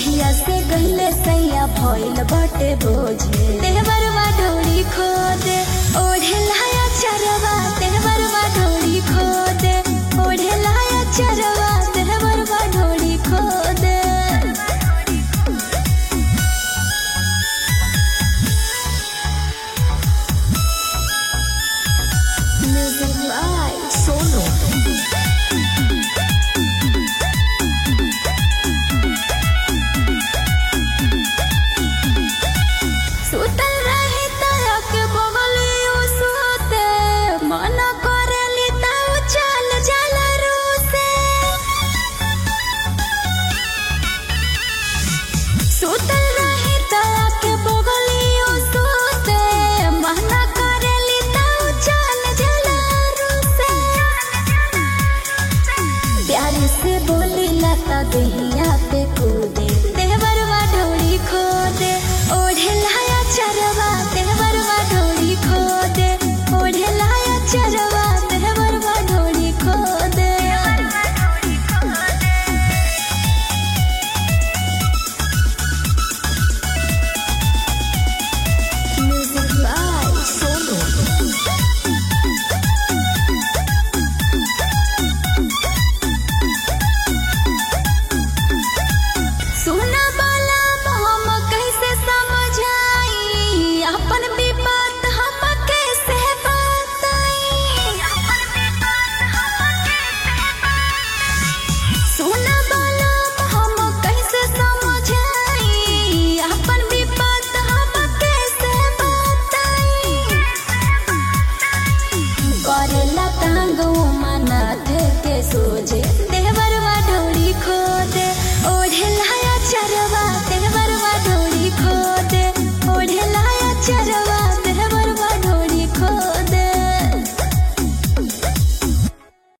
जहिया से गईले सैया भइल बाटे बोझे देवरवा डोरी खोदे ओढ़े लाया चरवा देवरवा डोरी खोदे ओढ़े लाया चरवा देवरवा डोरी खोदे Music Live Solo सुतल रही तया के बगली ओ सोते मना करेली ताऊ चल जल रूसे सुतल रही तया के बगली ओ सोते मना करेली ताऊ चल जल रूसे प्यार से बोली लता दही